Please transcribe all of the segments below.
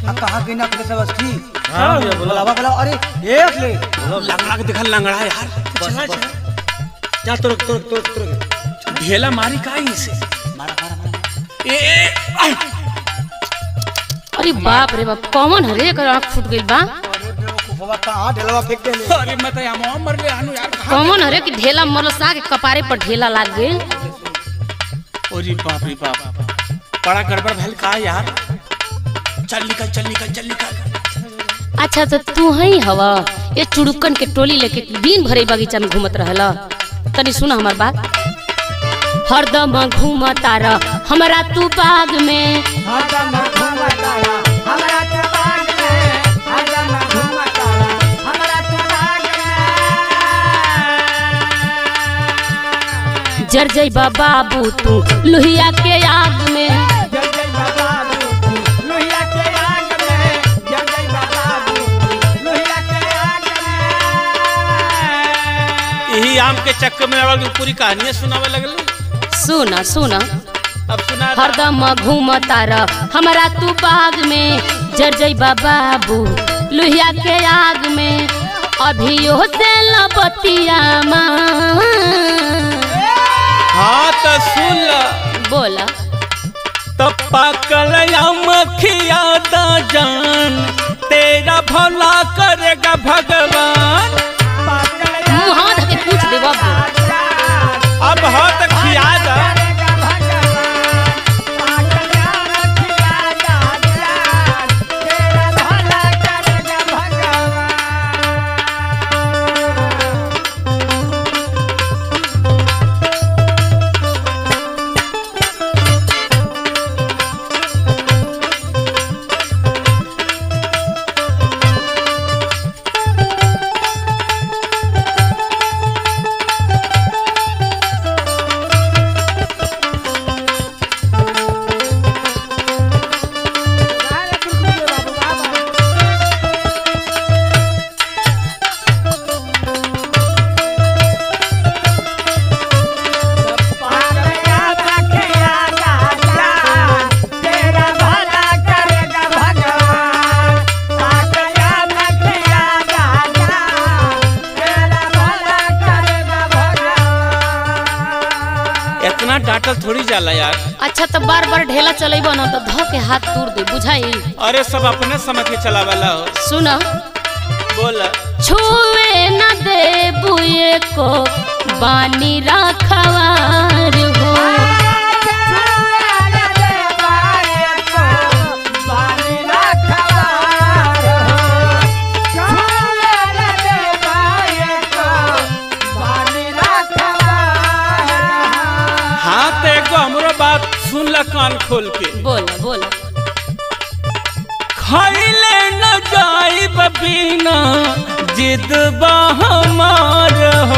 आ, कहाँ गई ना अपने सब अस्थि हाँ भैया बोला बुलावा बुलावा अरे एक ले लंगड़ा के देखा लंगड़ा है यार चला चला जा तुरक तुरक तुरक तुरक ढेला मारी का इसे मारा मारा मारा ए ए, आ, अरे बाप रे बाप कौन हरे कर आँख फूट गइल बा अरे बेवकूफवा कहाँ ढेलवा फेंक देले अरे मैं तो यहाँ मर ले आनु यार कहाँ कौन हरे कि ढेला मरसा के कपारे पर ढेला लाग गइल ओरी बाप रे बाप बड़ा गड़बड़ भैल का यार चल निकल चल निकल चल निकल अच्छा तो तू ही हवा ये चुड़ुकन के टोली लेके दिन भर ई बगीचा में घूमत रहला तनी सुना हमार बात हरदम घूमता रह हमरा तू बाग में हरदम घूमतारा हमरा के बाग में हरदम घूमतारा हमरा के बाग में जर जइबा बाबू तू लोहिया के आग में जय जय बाबू लोहिया के आग में जय जय बाबू लोहिया के आग में यही आम के चक्कर में आवल पूरी कहानियां सुनावे लगल सुना सुना अब सुना हरदम घूमता रह हमरा तू बाग में जर जइबा बाबू लोहिया के आग में अभियो से लबतिया माँ हाँ तो सुन ल बोला तो पाकल मखिया दा जान तेरा भला करेगा भगवान मुँह हाथ के पूछ दे बाबू अब हो तो खिया दा इतना डांटल थोड़ी जाला यार अच्छा तो बार बार ढेला चलेबो ना तो ध के हाथ तोड़ दे बुझाई अरे सब अपने समझ के चलावाला हो सुन बोल छुए न दे बुए को बानी रखवार हो हाँ तो एगो हमरो बात सुन ल कान खोल के बोला बोला खैले न जाई बिना जिद बा हमार हो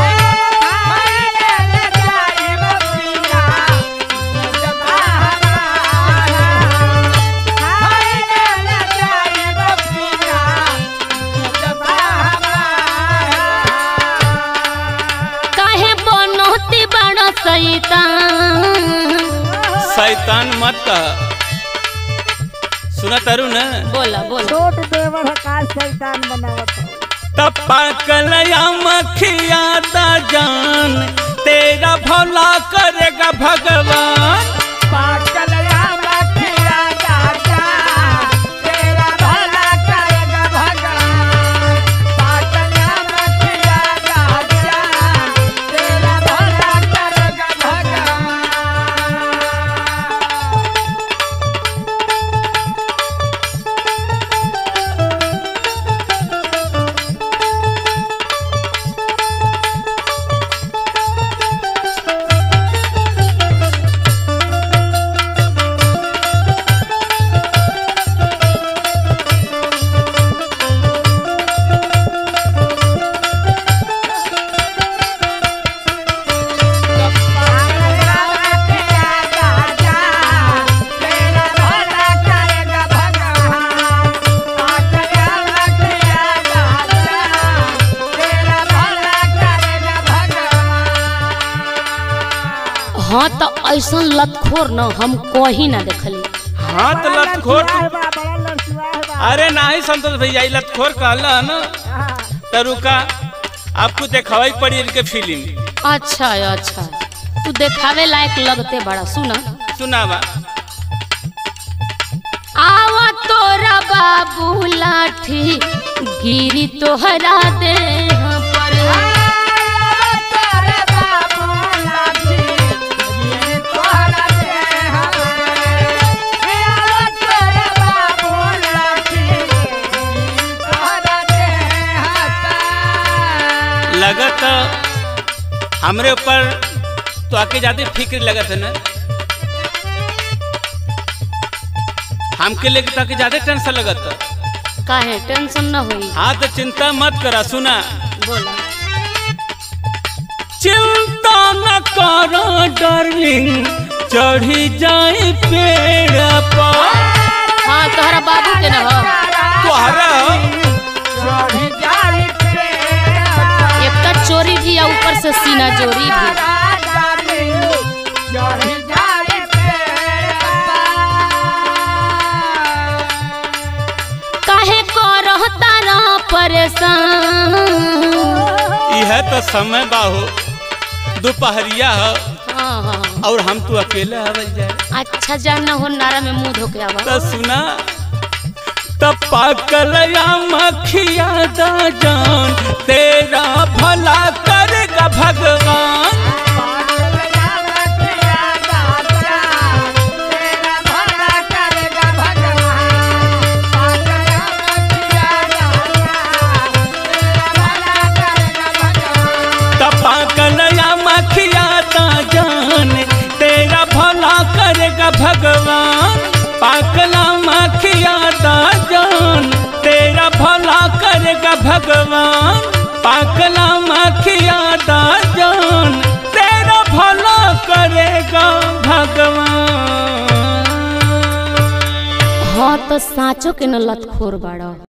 काहे बनोती बड़ा सैतान शैतान मत कह सुना तारू न बोला बोला छोट देवर का शैतान बनावत हो तपा कलया मखिया दा जान तेरा भला करेगा भगवान हाँ तो ऐसा लतखोर न हम कहीं ना देखली हाथ लत खोट बड़ा बड़ा लड़किया अरे नाही संतोष भैया ई लतखोर कहला न हाँ, तो रुका आपको देखावाई पड़ी इनके फिल्म अच्छा अच्छा तू देखावे लायक लगते बड़ा सुना सुनावा आवा तोरा बाबू लाठी गिरी तोहरा दे पर तोरे बाबू लाठी, ये तोहरा देह पे। ये तोरे बाबू लाठी, ये तोहरा देह पे। लगत हमरे ऊपर तो आके ज्यादा फिक्र लगत है ना हमके लेके तो आके ज्यादा टेंशन लगत काहे टेंशन न होई हाँ तो चिंता मत करा सुना बोला चिंता न करो डार्लिंग चढ़ी जाए पेड़ पर हाँ तोहरा बाबू के न हो तोहरा चढ़ जाई पे। एक तो चोरी भी है ऊपर से सीना जोरी भी चढ़ जाई पे। काहे को रहता ना परेशान यह तो समय बाहो दोपहरिया है हाँ हाँ और हम तो अकेले आवल जाए अच्छा जानना हो नारा में मुंह धोके आवा तो सुना तब पाकलया मखिया दा जान तेरा भला करेगा भगवान तब पाकलया मखिया दा जान तेरा भला करेगा भगवान पाकला मखिया दा जान तेरा भला करेगा भगवान पाकला मखिया दा जान तेरा भला करेगा भगवान हाँ तो साँचो के न लतखोर बाड़ा